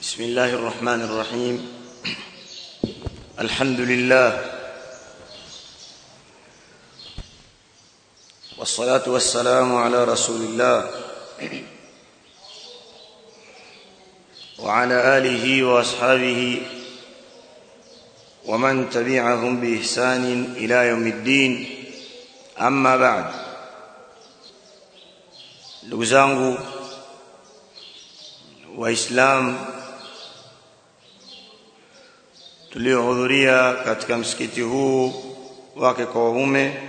بسم الله الرحمن الرحيم الحمد لله والصلاة والسلام على رسول الله وعلى آله وأصحابه ومن تبعهم بإحسان إلى يوم الدين أما بعد ndugu zangu waislamu tuliohudhuria katika msikiti huu wake kwa waume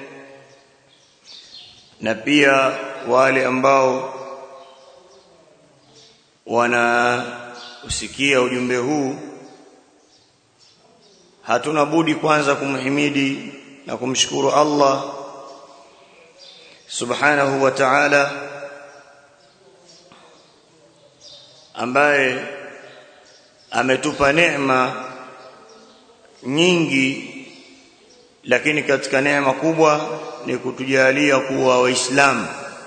na pia wale ambao wanausikia ujumbe huu hatuna budi kwanza kumhimidi na kumshukuru Allah subhanahu wa ta'ala ambaye ametupa neema nyingi lakini katika neema kubwa ni kutujalia kuwa waislamu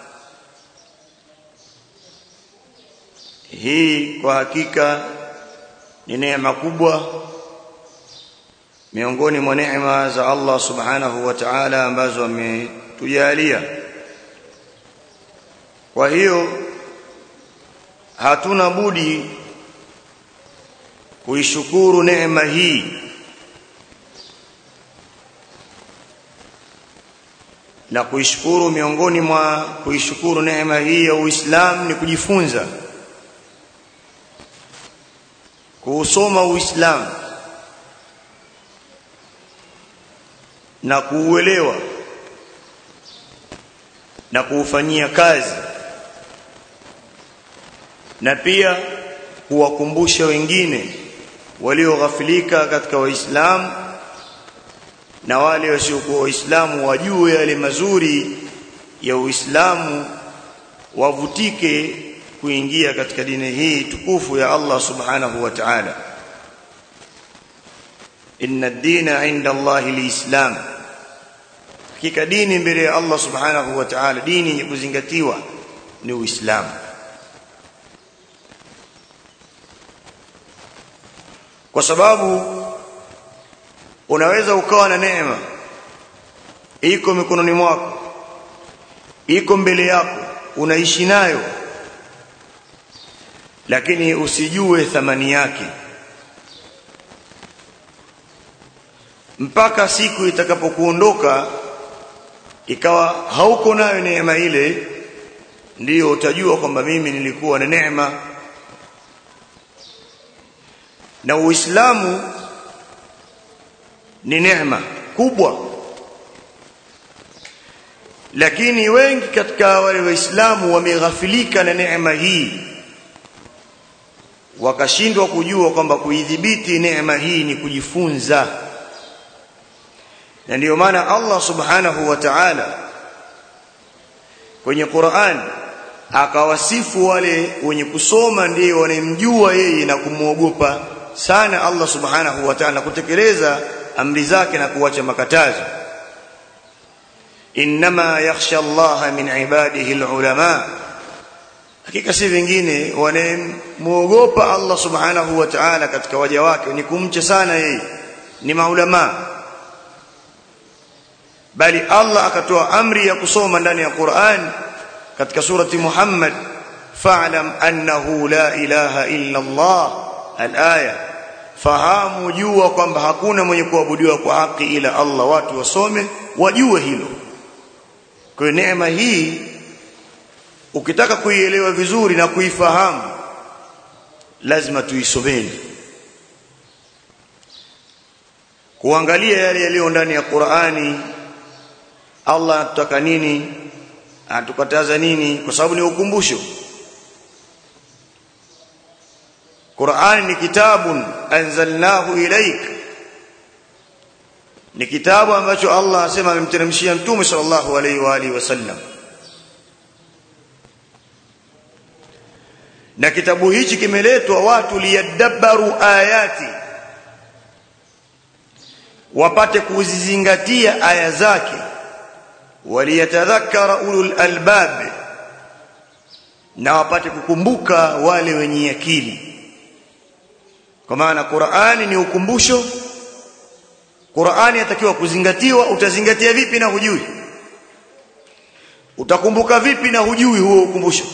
hii kwa hakika ni neema kubwa miongoni mwa neema za Allah subhanahu wa ta'ala ambazo ametujalia kwa hiyo hatuna budi kuishukuru neema hii na kuishukuru miongoni mwa kuishukuru neema hii ya Uislamu ni kujifunza kuusoma Uislamu na kuuelewa na kuufanyia kazi na pia kuwakumbusha wengine walioghafilika katika waislamu na wale wasiokuwa waislamu wajue yale mazuri ya uislamu wavutike kuingia katika dini hii tukufu ya Allah subhanahu wa ta'ala inna ad-dina 'inda Allah al-islam hakika dini mbele ya Allah subhanahu wa ta'ala dini yenye kuzingatiwa ni uislamu kwa sababu unaweza ukawa na neema iko mikononi mwako iko mbele yako unaishi nayo lakini usijue thamani yake mpaka siku itakapokuondoka ikawa hauko nayo neema ile ndiyo utajua kwamba mimi nilikuwa na neema na uislamu ni neema kubwa lakini wengi katika wale waislamu wameghafilika na neema hii wakashindwa kujua kwamba kuidhibiti neema hii ni kujifunza na ndiyo maana Allah subhanahu wa ta'ala kwenye Qur'an akawasifu wale wenye kusoma ndio wanemjua yeye na kumwogopa sana Allah subhanahu wa ta'ala kutekeleza amri zake na kuacha makatazo inma yakhsha Allah min ibadihi alulama hakika si vingine wanamuogopa Allah subhanahu wa ta'ala katika waja wake ni kumcha sana yeye ni maulama bali Allah akatoa amri ya kusoma ndani ya Qur'an katika surati Muhammad fa'lam annahu la ilaha illa Allah al-aya fahamu jua kwamba hakuna mwenye kuabudiwa kwa haki ila Allah watu wasome wajue hilo kwa neema hii ukitaka kuielewa vizuri na kuifahamu lazima tuisomeni kuangalia yale yaliyo ndani ya Qur'ani Allah anataka nini atukataza nini kwa sababu ni ukumbusho Qur'an ni kitabun anzalnahu ilaik ni kitabu ambacho Allah asema amemteremshia mtume sallallahu alaihi wa alihi wasallam na kitabu hichi kimeletwa watu liyadabbaru ayati wapate kuzizingatia aya zake waliyatadhakkara ulul albab na wapate kukumbuka wale wenye akili kwa maana Qur'ani ni ukumbusho Qur'ani yatakiwa kuzingatiwa utazingatia vipi na hujui utakumbuka vipi na hujui huo ukumbusho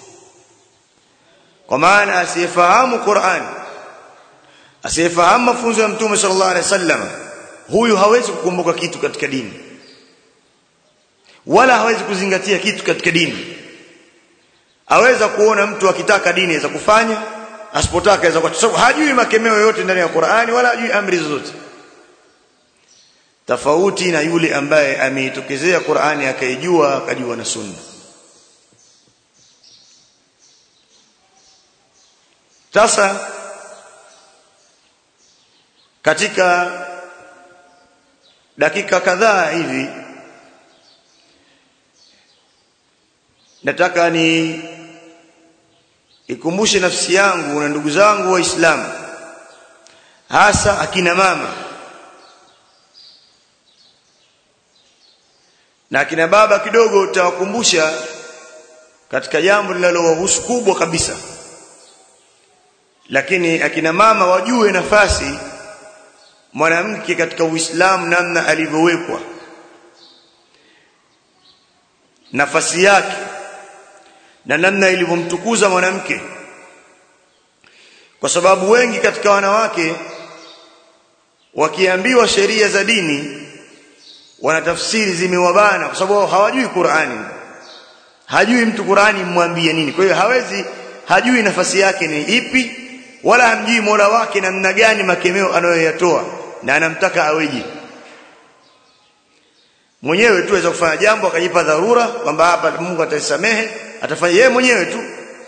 kwa maana asiyefahamu Qur'ani asiyefahamu mafunzo ya Mtume sallallahu alaihi wasallam huyu hawezi kukumbuka kitu katika dini wala hawezi kuzingatia kitu katika dini aweza kuona mtu akitaka dini aweza kufanya asipotaka aweza kwa sababu hajui makemeo yote ndani ya Qur'ani wala hajui amri zozote tofauti na yule ambaye ameitokezea Qur'ani akaijua akajua na sunna sasa katika dakika kadhaa hivi nataka ni ikumbushe nafsi yangu na ndugu zangu waislamu hasa akina mama na akina baba kidogo utawakumbusha katika jambo linalowahusu kubwa kabisa lakini akina mama wajue nafasi mwanamke katika Uislamu namna alivyowekwa nafasi yake na namna ilivyomtukuza mwanamke kwa sababu wengi katika wanawake wakiambiwa sheria za dini wanatafsiri zimewabana kwa sababu hawajui Qur'ani hajui mtu Qur'ani mmwambie nini kwa hiyo hawezi hajui nafasi yake ni ipi wala hamjui Mola wake namna gani makemeo anayoyatoa na anamtaka aweje mwenyewe tu aweza kufanya jambo akajipa dharura kwamba hapa Mungu ataisamehe atafanya yeye mwenyewe tu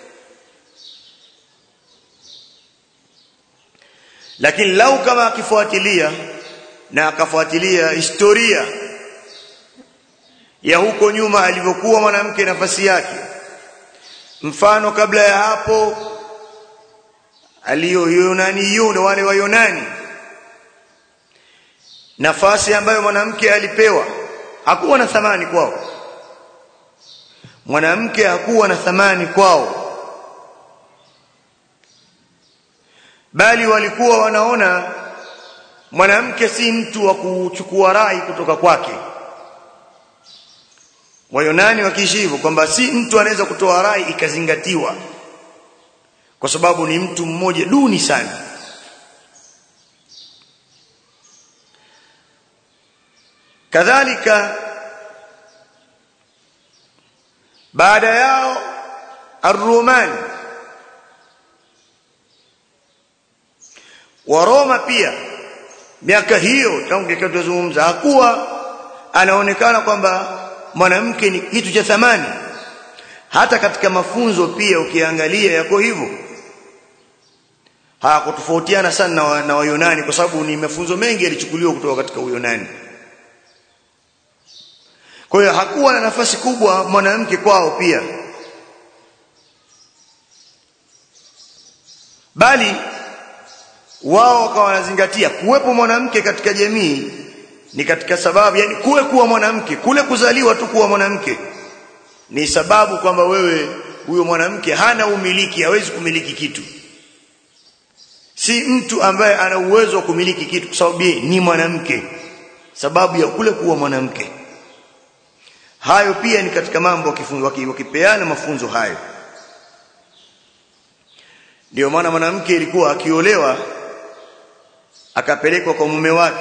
lakini lau kama akifuatilia na akafuatilia historia ya huko nyuma alivyokuwa mwanamke nafasi yake mfano kabla ya hapo aliyo Yunani yuna wale wa Yunani nafasi ambayo mwanamke alipewa hakuwa na thamani kwao mwanamke hakuwa na thamani kwao bali walikuwa wanaona mwanamke si mtu wa kuchukua rai kutoka kwake wayonani wakiishi hivyo kwamba si mtu anaweza kutoa rai ikazingatiwa kwa sababu ni mtu mmoja duni sana kadhalika baada yao arrumani wa Roma pia miaka hiyo tangu tukazungumza hakuwa anaonekana kwamba mwanamke ni kitu cha thamani hata katika mafunzo pia ukiangalia yako hivyo hakutofautiana sana na, wa, na Wayunani kwa sababu ni mafunzo mengi yalichukuliwa kutoka katika Uyunani kwa hiyo hakuwa na nafasi kubwa mwanamke kwao pia bali wao wakawa wanazingatia kuwepo mwanamke katika jamii ni katika sababu yani kuwe kuwa mwanamke kule kuzaliwa tu kuwa mwanamke ni sababu kwamba wewe huyo mwanamke hana umiliki hawezi kumiliki kitu si mtu ambaye ana uwezo wa kumiliki kitu kwa sababu ni mwanamke sababu ya kule kuwa mwanamke hayo pia ni katika mambo wakipeana mafunzo hayo ndio maana mwanamke ilikuwa akiolewa akapelekwa kwa mume wake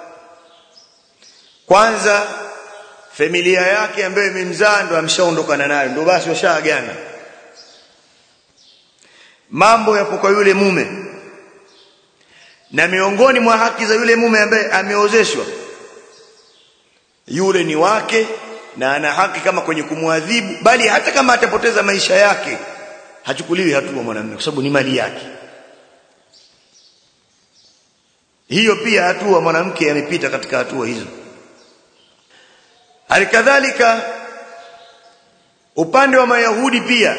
kwanza familia yake ambayo imemzaa ndo amshaondokana nayo ndo basi washaagana mambo yapo kwa yule mume na miongoni mwa haki za yule mume ambaye ameozeshwa yule ni wake na ana haki kama kwenye kumwadhibu bali hata kama atapoteza maisha yake hachukuliwi hatua mwanamume kwa sababu ni mali yake hiyo pia hatua mwanamke amepita katika hatua hizo halikadhalika upande wa mayahudi pia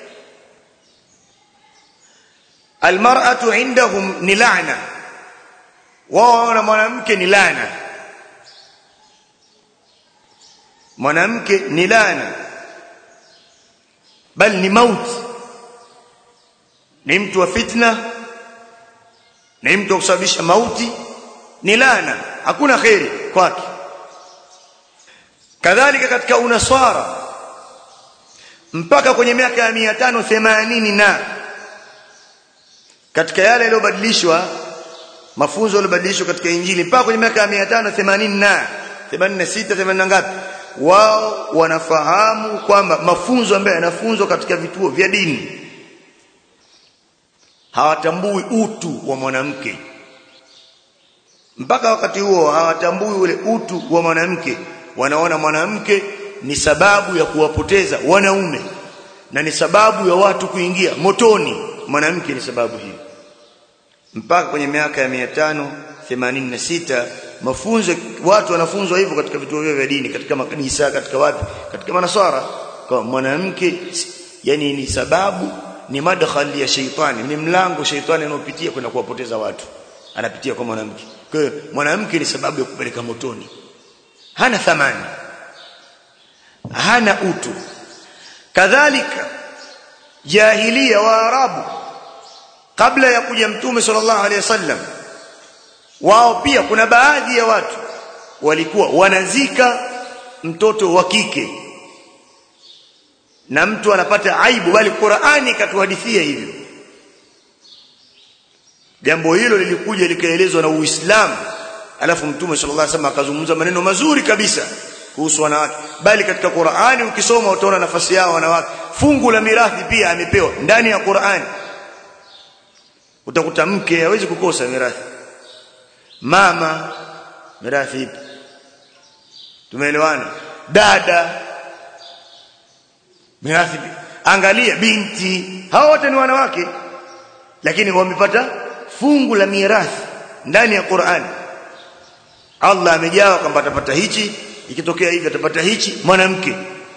almar'atu indahum ni laana wao na mwanamke ni laana mwanamke ni laana bali ni mauti ni mtu wa fitna na mtu kusababisha mauti ni laana hakuna khairi kwake kadhalika katika unaswara mpaka kwenye miaka ya 580 na katika yale yaliyobadilishwa mafunzo yaliyobadilishwa katika injili mpaka kwenye miaka ya 580 na 86 80 ngapi wao wanafahamu kwamba mafunzo ambayo yanafunzwa katika vituo vya dini hawatambui utu wa mwanamke mpaka wakati huo hawatambui ule utu wa mwanamke wanaona mwanamke ni sababu ya kuwapoteza wanaume na ni sababu ya watu kuingia motoni mwanamke ni sababu hiyo mpaka kwenye miaka ya 586 mafunzo watu wanafunzwa hivyo katika vituo vya dini katika makanisa katika wapi katika manasara kwa mwanamke yani ni sababu ni madkhali ya sheitani ni mlango sheitani anaopitia kwenda kuwapoteza watu anapitia kwa mwanamke kwa hiyo mwanamke ni sababu ya kupeleka motoni hana thamani hana utu kadhalika jahilia wa arabu kabla ya kuja mtume sallallahu alaihi wasallam wao pia kuna baadhi ya watu walikuwa wanazika mtoto wa kike na mtu anapata aibu bali Qur'ani katuhadithia hivyo jambo hilo lilikuja likaelezwa na Uislamu alafu mtume sallallahu alaihi wasallam akazungumza maneno mazuri kabisa kuhusu wanawake bali katika Qur'ani ukisoma utaona nafasi yao wanawake fungu la mirathi pia amepewa ndani ya Qur'ani utakuta mke hawezi kukosa mirathi mama mirathi ipi tumeelewana dada mirathi angalia binti hao wote ni wanawake lakini wamepata fungu la mirathi ndani ya Qur'an Allah amejawa kwamba atapata hichi ikitokea hivi atapata hichi mwanamke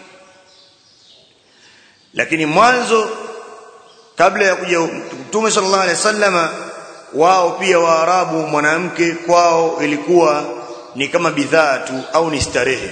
lakini mwanzo kabla ya kuja Mtume sallallahu alaihi wasallama wao pia waarabu mwanamke kwao ilikuwa ni kama bidhaa tu au ni starehe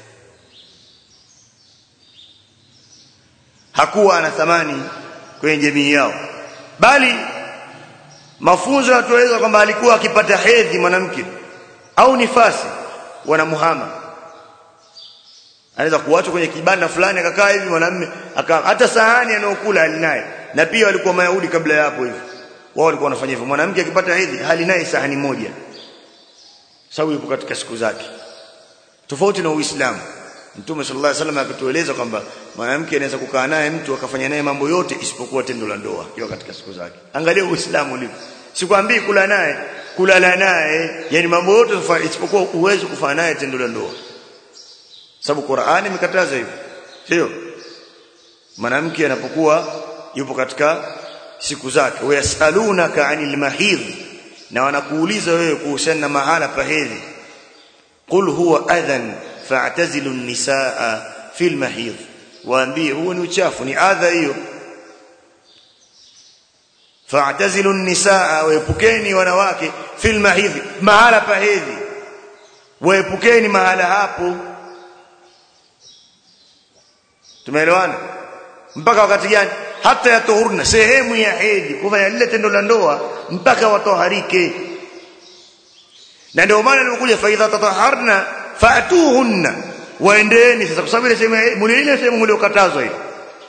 hakuwa ana thamani kwenye jamii yao bali mafunzo yanatueleza kwamba alikuwa akipata hedhi mwanamke au nifasi wanamuhama anaweza kuachwa kwenye kibanda fulani akakaa hivi mwanamume hata sahani anayokula alinaye na pia walikuwa mayahudi kabla ya hapo hivi wao walikuwa wanafanya hivyo mwanamke akipata hedhi hali naye sahani moja sababu yupo katika siku zake tofauti na uislamu mtume sallallahu alaihi wasallam akatueleza kwamba mwanamke anaweza kukaa naye mtu akafanya naye mambo yote isipokuwa tendo la ndoa kiwa katika siku zake angalia uislamu ulivyo sikwambii kula naye kulala naye yani mambo yote isipokuwa uwezo kufanya naye tendo la ndoa sababu Qur'ani imekataza hivyo sio mwanamke anapokuwa yupo katika siku zake wayasalunaka anil mahidh na wanakuuliza wewe kuhusiana na mahala pa hedhi qul huwa adhan fa'tazilu an-nisaa fil mahidh waambie huo ni uchafu ni adha hiyo fa'tazilu an-nisaa waepukeni wanawake fil mahidh mahala pa hedhi waepukeni mahala hapo tumeelewana mpaka wakati gani hata yatuhurna sehemu ya hedhi kufanya lile tendo la ndoa mpaka watoharike na ndio maana nilikuja faidha tataharna fatuhunna waendeni sasa kwa sababu ile sehemu ile sehemu mliokatazwa hiyo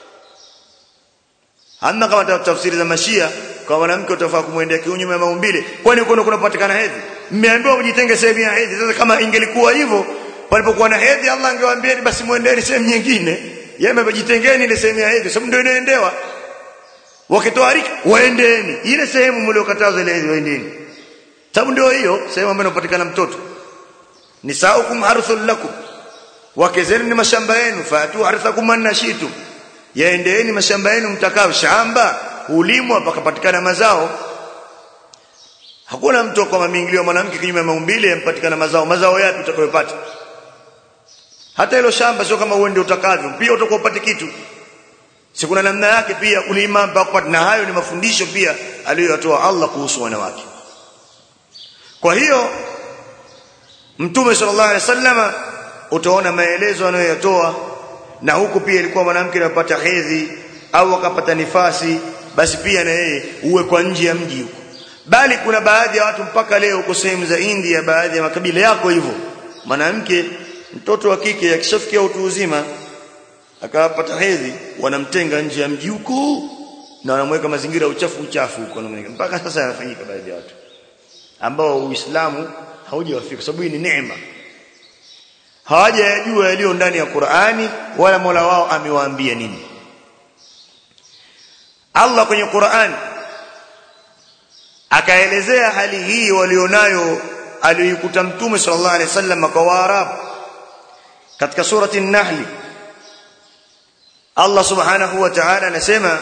hamna kama tafsiri za mashia kwa mwanamke utafaa kumwendea kiunyume maumbile kwani huko kunapatikana hedhi mmeambiwa mjitenge sehemu ya hedhi sasa kama ingelikuwa hivyo palipokuwa na hedhi Allah angewaambia basi muendeni sehemu nyingine yeye amejitengeni ile sehemu ya hedhi sababu ndio inaendewa wakitoarika waendeni ile sehemu mliokatazwa ile hedhi waendeni sababu ndio hiyo sehemu ambayo inapatikana mtoto nisaukum harthul lakum wake zenu ni mashamba yenu fatu harthakum annashitu yaendeeni mashamba yenu mtakao shamba ulimwa pakapatikana mazao hakuna mtu kwa mamingilio mwanamke kinyume maumbile yampatikana mazao mazao yapi utakayopata hata hilo shamba sio kama uende utakavyo pia utakuwa upate kitu si kuna namna yake pia kulima mpaka kupata na hayo ni mafundisho pia aliyoyatoa Allah kuhusu wanawake kwa hiyo mtume sallallahu alaihi wasallama utaona maelezo anayoyatoa na huku pia ilikuwa mwanamke anapata hedhi au akapata nifasi basi pia na yeye uwe kwa nje ya mji huko bali kuna baadhi ya watu mpaka leo huko sehemu za India baadhi ya makabila yako hivyo mwanamke mtoto wa kike akishafikia utu uzima akapata hedhi wanamtenga nje ya mji huko na wanamweka mazingira ya uchafu uchafu huko mpaka sasa yanafanyika baadhi ya watu ambao Uislamu haujawafika kwa sababu hii ni neema hawajayajua yaliyo ndani ya Qur'ani wala Mola wao amewaambia nini Allah kwenye Qur'ani akaelezea hali hii walionayo aliyoikuta mtume sallallahu alaihi wasallam kwa Waarabu katika surati an-Nahl Allah subhanahu wa ta'ala anasema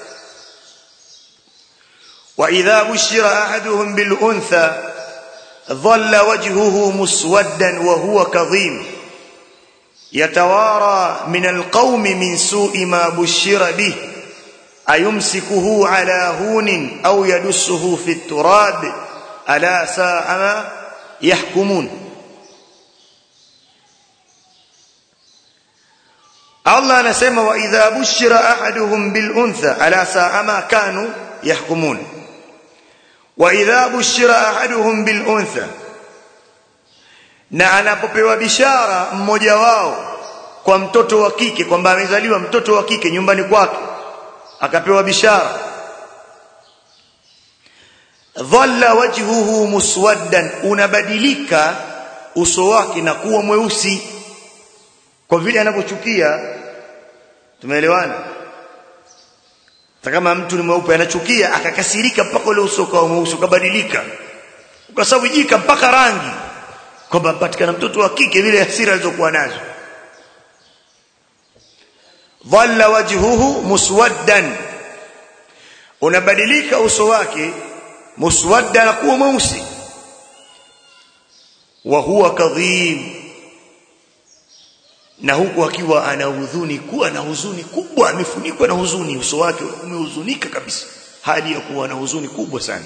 wa idha bushira ahaduhum bil untha dhalla wajhuhu muswaddan wa huwa kadhim yatawara min al-qaumi min su'i ma bushira bihi ayumsikuhu ala hunin au yadussuhu fi turab ala sa'a ma yahkumun Allah anasema wa idha bushira ahaduhum bil untha ala sa'a ma kanu yahkumun wa idha bushira ahaduhum bil untha na anapopewa bishara mmoja wao kwa mtoto wa kike kwamba amezaliwa mtoto wa kike nyumbani kwake akapewa bishara dhalla wajhuhu muswaddan unabadilika uso wake na kuwa mweusi kwa vile anapochukia tumeelewana kama mtu ni mweupe anachukia akakasirika mpaka ule uso kwa mweusi ukabadilika ukasawajika mpaka rangi kwamba patikana mtoto wa kike vile hasira alizokuwa nazo dhalla wajhuhu muswaddan unabadilika uso wake muswadda na kuwa mweusi wa huwa kadhim na huku akiwa ana huzuni kuwa na huzuni kubwa amefunikwa na huzuni uso wake umehuzunika kabisa hali ya kuwa na huzuni kubwa sana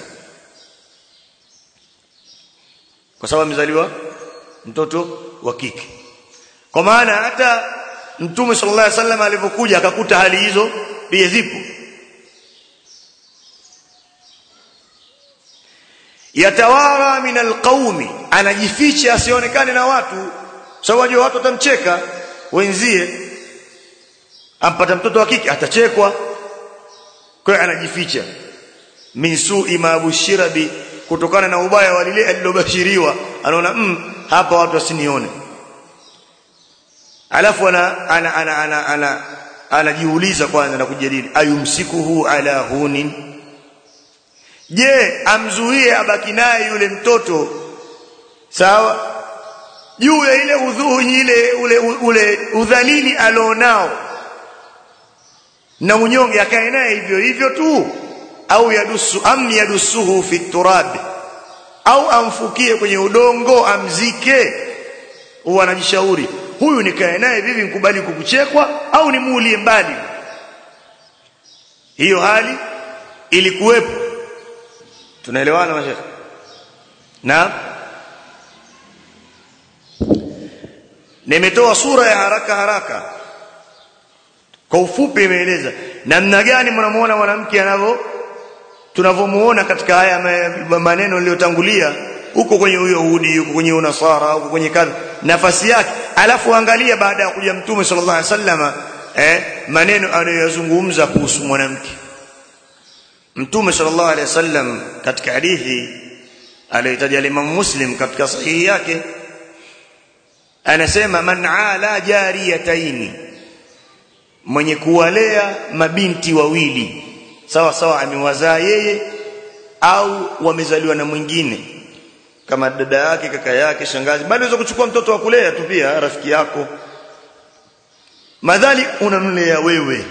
kwa sababu amezaliwa mtoto wa kike kwa maana hata Mtume sallallahu alaihi wasallam alipokuja akakuta hali hizo pia zipo. Yatawara min alqaumi anajificha asionekane na watu sababu watu watamcheka wenzie ampata mtoto wa kike atachekwa kwa hiyo anajificha min su'i ma bushira bi kutokana na ubaya wa lile alilobashiriwa anaona mm, hapa watu wasinione alafu ana ana ana ana ana anajiuliza kwanza na kujadili ayumsikuhu ala hunin je amzuie abaki naye yule mtoto sawa juu ya ile udhuhi ile ule ule udhalili alionao na unyonge akae naye hivyo hivyo tu au yadusu am yadusuhu fi turab au amfukie kwenye udongo amzike huwa anajishauri huyu nikae naye vivi nikubali kukuchekwa au nimuulie mbali hiyo hali ilikuwepo tunaelewana mashaka na nimetoa sura ya haraka haraka kwa ufupi imeeleza namna gani mnamuona mwanamke anavyo tunavyomuona katika haya maneno niliyotangulia huko kwenye Uyahudi huko kwenye Unasara huko kwenye kadha nafasi yake alafu angalia baada ya kuja mtume sallallahu alaihi wasallama eh maneno anayozungumza kuhusu mwanamke mtume sallallahu alaihi wasallam katika hadithi aliyotaja Imam Muslim katika sahihi yake anasema man ala jariyataini mwenye kuwalea mabinti wawili sawa sawa amewazaa yeye au wamezaliwa na mwingine kama dada yake kaka yake shangazi bali unaweza kuchukua mtoto wa kulea tu pia rafiki yako madhali unamlea wewe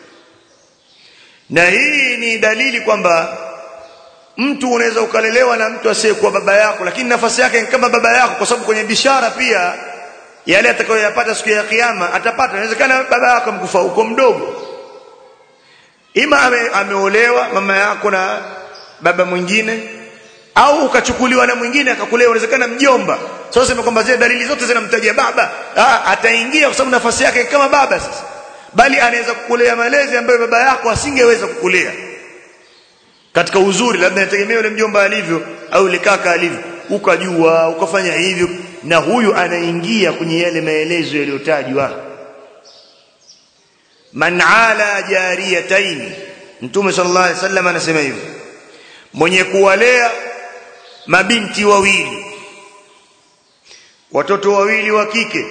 na hii ni dalili kwamba mtu unaweza ukalelewa na mtu asiyekuwa baba yako lakini nafasi yake ni kama baba yako kwa sababu kwenye bishara pia yale atakayoyapata siku ya kiyama atapata inawezekana baba yako mkufa huko mdogo ima ame, ameolewa mama yako na baba mwingine au ukachukuliwa na mwingine akakulea inawezekana mjomba sasa sema kwamba zile dalili zote zinamtajia baba ah, ataingia kwa sababu nafasi yake kama baba sasa bali anaweza kukulea malezi ambayo baba yako asingeweza kukulea katika uzuri labda inategemea yule mjomba alivyo au yule kaka alivyo ukajua ukafanya hivyo na huyu anaingia kwenye yale maelezo yaliyotajwa man ala jariyatayn mtume sallallahu alaihi wasallam anasema hivyo mwenye kuwalea mabinti wawili watoto wawili wa kike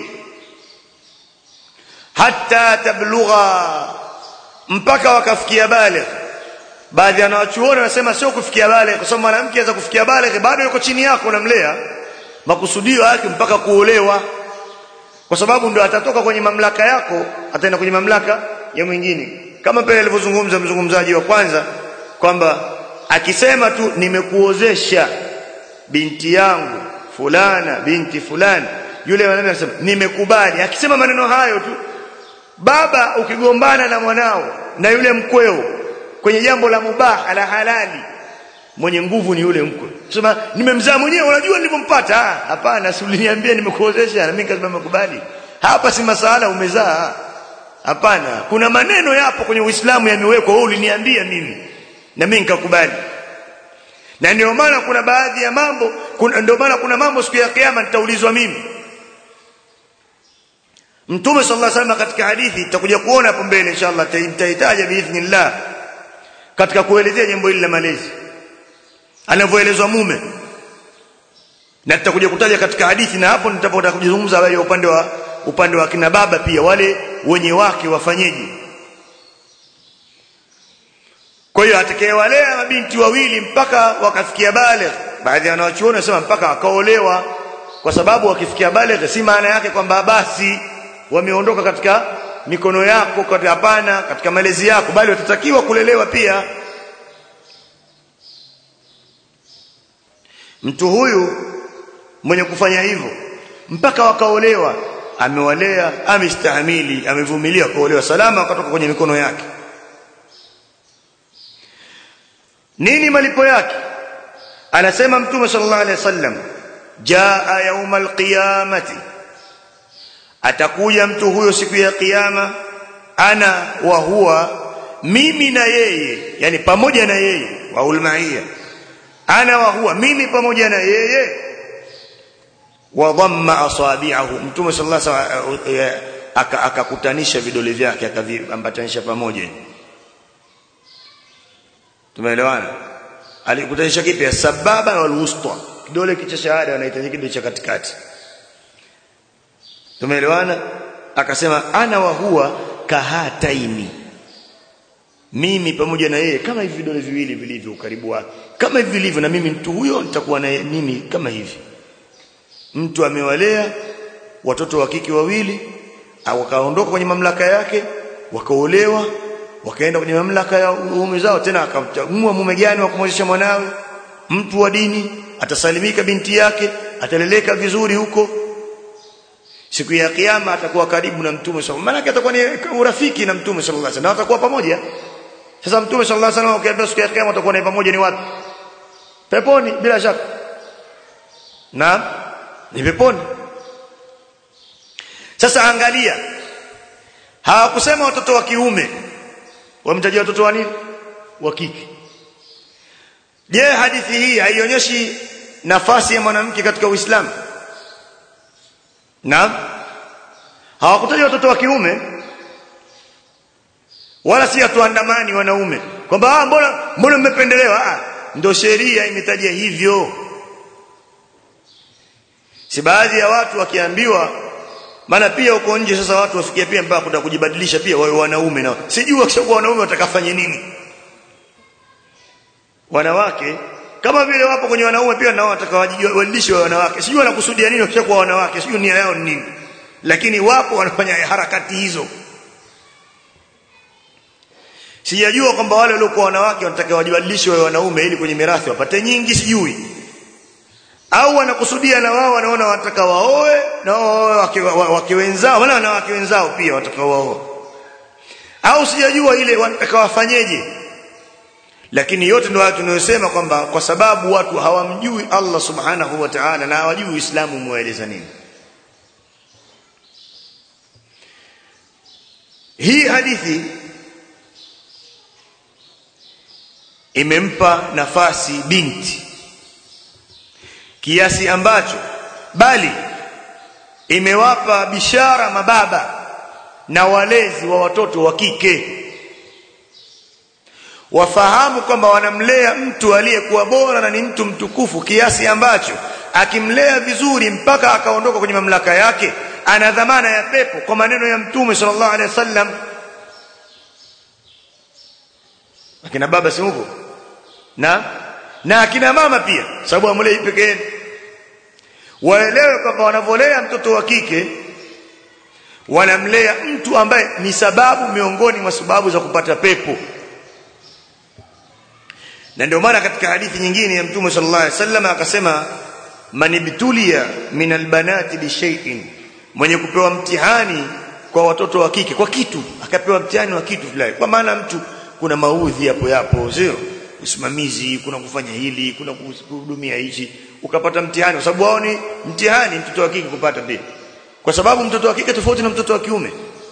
hatta tablugha mpaka wakafikia baligh baadhi ya wanachuoni wanasema sio kufikia baligh kwa sababu mwanamke anaweza kufikia baligh bado yuko chini yako unamlea makusudio yake mpaka kuolewa kwa sababu ndio atatoka kwenye mamlaka yako ataenda kwenye mamlaka ya mwingine kama pale alivyozungumza mzungumzaji wa kwanza kwamba akisema tu nimekuozesha binti yangu fulana binti fulani yule mwanamume anasema nimekubali akisema maneno hayo tu baba ukigombana na mwanao na yule mkweo kwenye jambo la mubah la halali mwenye nguvu ni yule mkwe sema nimemzaa mwenyewe unajua nilivyompata hapana si uliniambia nimekuozesha na mimi nikasema nimekubali hapa si masala umezaa hapana kuna maneno yapo kwenye Uislamu yamewekwa wewe uliniambia mimi na mimi nikakubali na ndio maana kuna baadhi ya mambo ndio maana kuna mambo siku ya kiyama nitaulizwa mimi Mtume sallallahu alaihi wasallam katika hadithi tutakuja kuona hapo mbele inshallah nitahitaja biidhnillah katika kuelezea jambo hili la malezi anavyoelezwa mume na tutakuja kutaja katika hadithi na hapo nitapotaka kujizungumza habari ya upande wa upande wa kina baba pia wale wenye wake wafanyeje kwa hiyo atakayewalea mabinti wawili mpaka wakafikia baligh baadhi ya wanachuoni wanasema mpaka wakaolewa kwa sababu wakifikia baligh si maana yake kwamba basi wameondoka katika mikono yako katika hapana katika malezi yako bali watatakiwa kulelewa pia mtu huyu mwenye kufanya hivyo mpaka wakaolewa amewalea amestahimili amevumilia kuolewa salama akatoka kwenye mikono yake nini malipo yake anasema mtume sallallahu alaihi wasallam jaa yaumal qiyamati atakuja mtu huyo siku ya kiyama ana wa huwa mimi na yeye yani pamoja na yeye wa ulmaia ana wa huwa mimi pamoja na yeye wa dhamma asabi'ahu mtume sallallahu alaihi wasallam akakutanisha vidole vyake akaviambatanisha pamoja tumeelewana alikutanisha kipi sababa wal wusta kidole kicha shahada wanahitaji kidole cha katikati tumeelewana akasema ana wa huwa kahataini mimi pamoja na yeye kama hivi vidole viwili vilivyo ukaribu wake kama hivi vilivyo na mimi mtu huyo nitakuwa na mimi kama hivi mtu amewalea watoto wa kike wawili au wakaondoka kwenye mamlaka yake wakaolewa wakaenda kwenye mamlaka ya uume zao tena akamchagua mume gani wa kumwezesha mwanawe mtu wa dini atasalimika binti yake ataleleka vizuri huko siku ya kiyama atakuwa karibu na mtume sallallahu maana atakuwa ni urafiki na mtume sallallahu alaihi wasallam watakuwa pamoja sasa mtume sallallahu alaihi wasallam ukiambia siku ya kiyama atakuwa naye pamoja ni wapi peponi bila shaka na ni peponi sasa angalia hawakusema watoto wa kiume wamtajia watoto wa nini wa kike je hadithi hii haionyeshi nafasi ya mwanamke katika Uislamu Naam. Hawakutaja watoto wa kiume wala si atuandamani wanaume kwamba ah mbona mbona mmependelewa ah ndio sheria imetaja hivyo si baadhi ya watu wakiambiwa maana pia uko nje sasa watu wafikia pia mpaka kuta kujibadilisha pia wawe wanaume nao sijui wakishakuwa wanaume watakafanye nini wanawake kama vile wapo kwenye wanaume pia nao watakawajibadilishe wa wanawake sijui wanakusudia nini wakishakuwa wanawake sijui nia yao ni nini lakini wapo wanafanya harakati hizo sijajua kwamba wale waliokuwa wanawake wanataka wajibadilishe wa wanaume ili kwenye mirathi wapate nyingi sijui au wanakusudia na wao wanaona wanataka waoe na wao wake, wake wenzao wala wanawake wenzao pia wataka waoe au sijajua ile wanataka wafanyeje lakini yote ndio watu tunayosema kwamba kwa sababu watu hawamjui Allah subhanahu wa ta'ala na hawajui Uislamu umewaeleza nini hii hadithi imempa nafasi binti kiasi ambacho bali imewapa bishara mababa na walezi wa watoto wa kike wafahamu kwamba wanamlea mtu aliyekuwa bora na ni mtu mtukufu kiasi ambacho akimlea vizuri mpaka akaondoka kwenye mamlaka yake ana dhamana ya pepo kwa maneno ya mtume sallallahu alaihi wasallam akina baba si huko na na akina mama pia sababu amlei pekee waelewe kwamba wanavolea mtoto wa kike wanamlea mtu ambaye ni sababu miongoni mwa sababu za kupata pepo na ndio maana katika hadithi nyingine ya mtume sallallahu alaihi wasallam akasema manibtulia min albanati bishay'in mwenye kupewa mtihani kwa watoto wa kike kwa kitu akapewa mtihani wa kitu fulani kwa maana mtu kuna maudhi hapo yapo sio usimamizi kuna kufanya hili kuna kuhudumia hichi ukapata mtihani kwa sababu wao ni mtihani mtoto wa kike kupata pia kwa sababu mtoto wa kike tofauti na mtoto wa kiume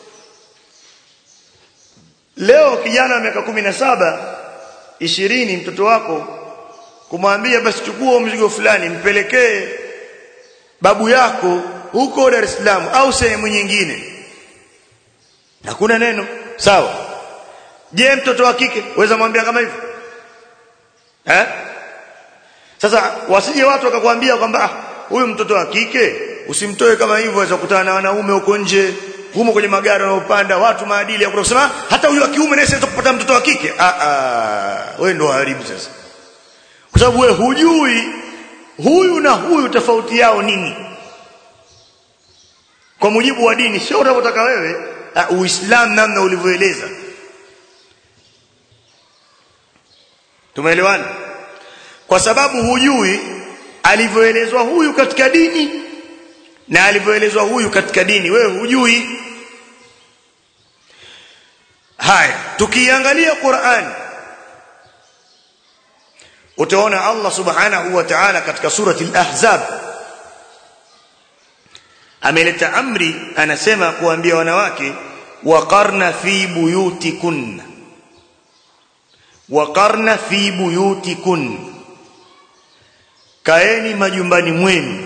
leo kijana wa miaka kumi na saba ishirini mtoto wako kumwambia basi chukua mzigo fulani mpelekee babu yako huko Dar es Salaam au sehemu nyingine hakuna neno sawa je mtoto wa kike waweza mwambia kama hivyo eh sasa wasije watu wakakwambia kwamba huyu mtoto wa kike usimtoe kama hivyo aweza kukutana na wanaume huko nje humo kwenye magari wanaopanda watu maadili ya kusema hata huyu wa kiume naye siweza kupata mtoto wa kike ah ah wewe ndo haribu sasa kwa sababu wewe hujui huyu na huyu tofauti yao nini kwa mujibu wa dini sio unavyotaka wewe uh, uislamu namna ulivyoeleza tumeelewana kwa sababu hujui alivyoelezwa huyu katika dini na alivyoelezwa huyu katika dini wewe hujui haya tukiangalia Qur'an utaona Allah subhanahu wa ta'ala katika surati al-ahzab ameleta amri anasema kuambia wanawake waqarna fi buyutikunna waqarna fi buyutikunna kaeni majumbani mwenu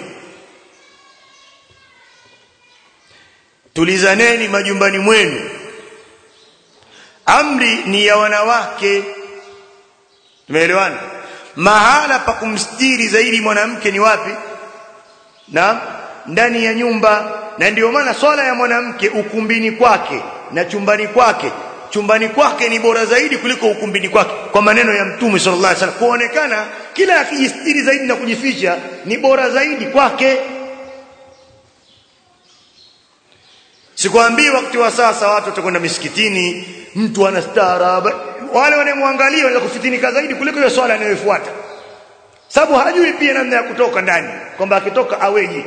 tulizaneni majumbani mwenu amri ni ya wanawake tumeelewana mahala pa kumstiri zaidi mwanamke ni wapi na ndani ya nyumba na ndiyo maana swala ya mwanamke ukumbini kwake na chumbani kwake chumbani kwake ni bora zaidi kuliko ukumbini kwake kwa maneno ya mtume sallallahu alaihi wasallam kuonekana kila akijistiri zaidi na kujificha ni bora zaidi kwake sikwambii wakati wa sasa watu watakwenda misikitini mtu ana staaraba wale wanamwangalia wanaweza kufitinika zaidi kuliko hiyo swala anayofuata sababu hajui pia namna ya kutoka ndani kwamba akitoka aweje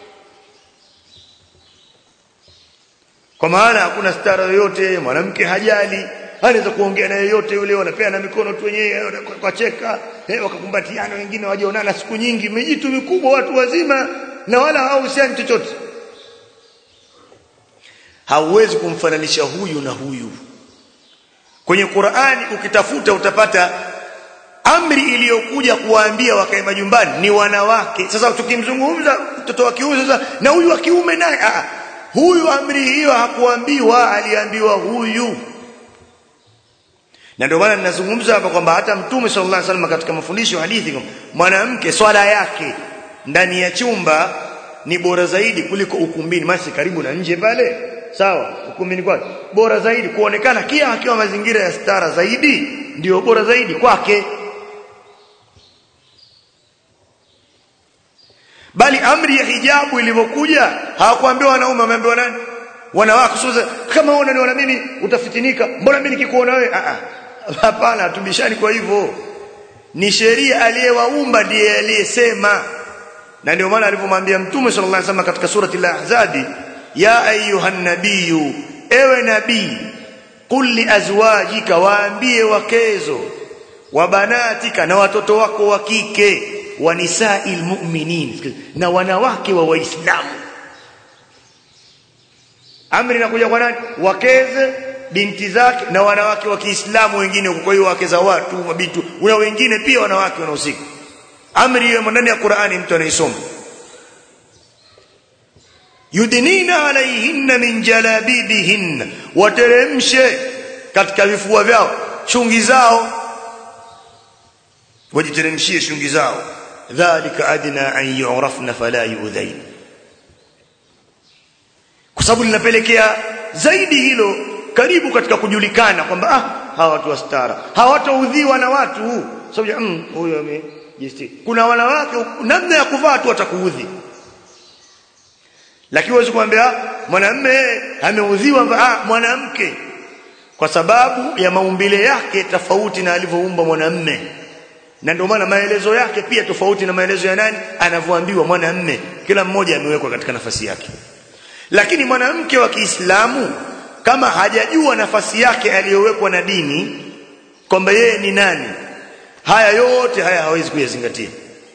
kwa maana hakuna stara yoyote mwanamke hajali anaweza kuongea na yeyote yule wanapeana mikono tu wenyewe kwa cheka eh wakakumbatiana wengine wajaonana siku nyingi mijitu mikubwa watu wazima na wala hawahusiani chochote hauwezi kumfananisha huyu na huyu kwenye Qur'ani ukitafuta utapata amri iliyokuja kuwaambia wakae majumbani ni wanawake sasa tukimzungumza mtoto wa kiume sasa na huyu wa kiume naye ah huyu amri hiyo hakuambiwa aliambiwa huyu na ndio maana ninazungumza hapa kwamba hata mtume sallallahu alaihi wasallam katika mafundisho ya hadithi mwanamke swala yake ndani ya chumba ni bora zaidi kuliko ukumbini masi karibu na nje pale sawa ukumbini kwake bora zaidi kuonekana kia akiwa mazingira ya stara zaidi ndio bora zaidi kwake bali amri ya hijabu ilivyokuja hawakuambiwa wanaume wameambiwa nani wanawake sasa kama wewe unaniona mimi utafitinika mbona mimi nikikuona wewe a a hapana tubishani kwa hivyo ni sheria aliyewaumba ndiye aliyesema na ndio maana alivyomwambia mtume sallallahu alaihi wasallam katika surati al-ahzab ya ayuhan nabiyyu ewe nabii qul li azwajika waambie wakezo wa banatika na watoto wako wa kike wa nisa'il mu'minin na wanawake wa waislamu amri inakuja kwa nani wakeze binti zake na wanawake wa Kiislamu wengine kwa hiyo wake za watu mabitu una wengine pia wanawake wanahusika amri hiyo ndani ya Qur'ani mtu anaisoma yudnina alaihinna min jalabibihinna wateremshe katika vifua vyao shungi zao wajiteremshie shungi zao dhalika adna an yu'rafna fala yu'dhain kwa sababu linapelekea zaidi hilo karibu katika kujulikana kwamba ah hawa watu wa stara hawataudhiwa na watu sababu mm, huyo amejistiri kuna wanawake namna ya kuvaa tu watakuudhi lakini huwezi kumwambia mwanamume ameudhiwa ah mwanamke kwa sababu ya maumbile yake tofauti na alivyoumba mwanamume na ndio maana maelezo yake pia tofauti na maelezo ya nani anavyoambiwa mwanamume kila mmoja amewekwa katika nafasi yake lakini mwanamke wa Kiislamu kama hajajua nafasi yake aliyowekwa na dini kwamba yeye ni nani haya yote haya hawezi kuyazingatia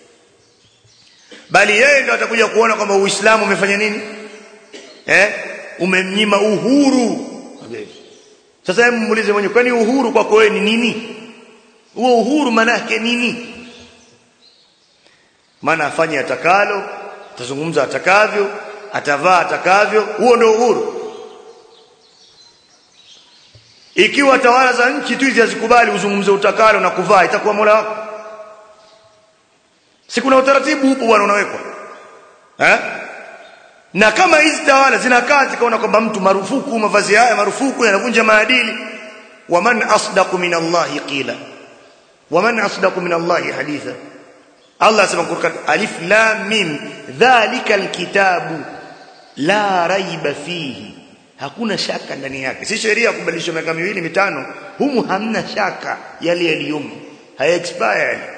bali yeye ndo atakuja kuona kwamba Uislamu umefanya nini eh umemnyima uhuru sasa hebu muulize mwenyewe kwani uhuru kwako wewe ni nini huo uhuru maana yake nini maana afanye atakalo atazungumza atakavyo atavaa atakavyo huo ndio uhuru ikiwa tawala za nchi tu hizi hazikubali uzungumze utakalo na kuvaa itakuwa mola wako si kuna utaratibu upo bwana unawekwa eh na kama hizi tawala zinakaa zikaona kwamba mtu marufuku mavazi haya marufuku yanavunja maadili waman asdaqu min Allahi qila waman asdaqu min Allahi haditha Allah asema Qur'an alif lam mim dhalika alkitabu la raiba fihi hakuna shaka ndani yake si sheria kubadilisha miaka miwili mitano humu hamna shaka yale yaliyomo haya expired